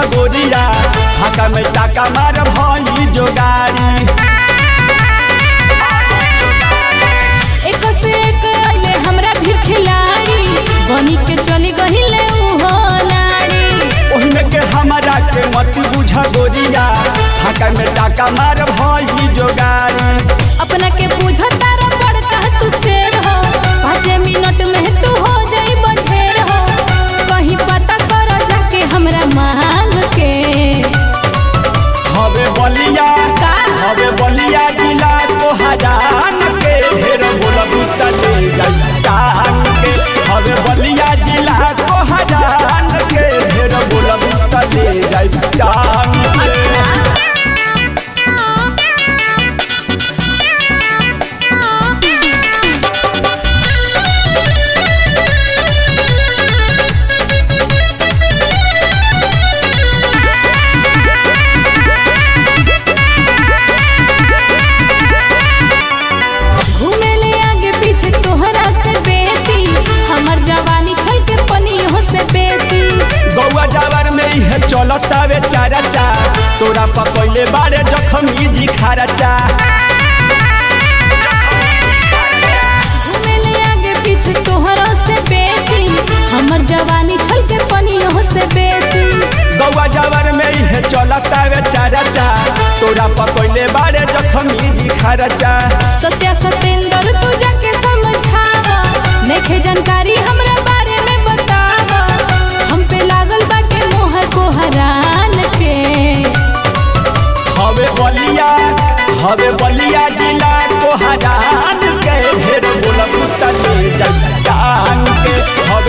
गोरिया फाका में टाका मार भई जोगारी एक से एक अइले हमरा भीड़ खिलाड़ी बनी के चली गहिले उहो नारी ओहिमे के हमरा के मत बुझ गोरिया फाका में टाका मार भई जोगारी अपना के पूछो तारा बड़का तू शेर हो पाँच मिनट में तू हो जाई बढेर हो कहीं पता कर जाके हमरा मांग के हवे बलिया का? हवे बलिया जिला को हजान के ढेर बोलब त ले जाई टांग के हवे बलिया जिला को हजान के ढेर बोलब त ले जाई टांग के घूमे ले आगे पीछे तोहरा से बेसी हमर जवानी छल के पनियों से बेसी गौआ जावर में इहे चलतावे चारा चा तोरा पकैले बारे जखम इजी खारा चा घूमे ले आगे पीछे तोहरा से बेसी हमर जवानी छल के पनियों से बेसी गौआ जावर में इहे चलतावे चारा चा तोरा पकैले बारे जखम इजी खारा चा सत्या सतेंद्र तू जाके समझावा नेखे जानकारी हमरा बारे में बतावा हम पे लागल बाटे मोह को हरान के हवे बलिया हवे बलिया जिला को हजान के ढेर बोलब त ले जाई टांग के हवे